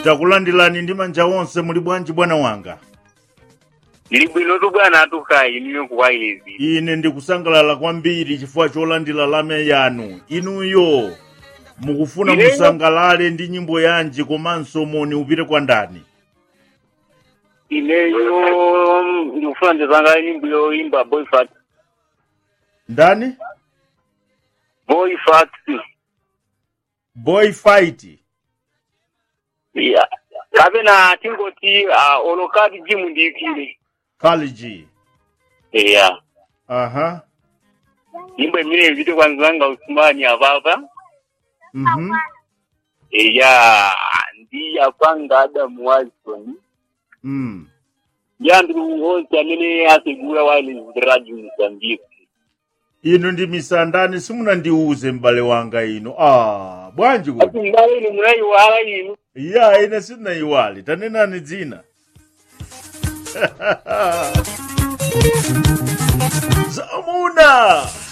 takulandirani ndi manja onse muli bwanji bwana wanga Lili bwinotu bwana atukayi niyo kuwailezi. ine ndikusangalala kwambiri chifukwa cholandira lame yanu inuyo mukufuna Ineyo- musangalale ndi nyimbo yanji komanso moni upite kwa ndani Ineyo ndikufuna ndizanga nyimbo yoimba boy fat. ndani Boy fat. boy fight Yeah. Kapena tingoti uh, olokati jimu ndiyikile. college Yeah. aha Nyimbo imene ipite kwanzanga usumani apapa. mhm Yeah. Ndi apanga Adamu Watson. mm. Yandu wonse amene asegura wireless radio Mozambique. inu ndi misandani simunandiuze m'bale wanga ino ah bwanji kuti Ati ngale ni munayiwala inu. ya ine sindinayiwale tanenani dzina zamuna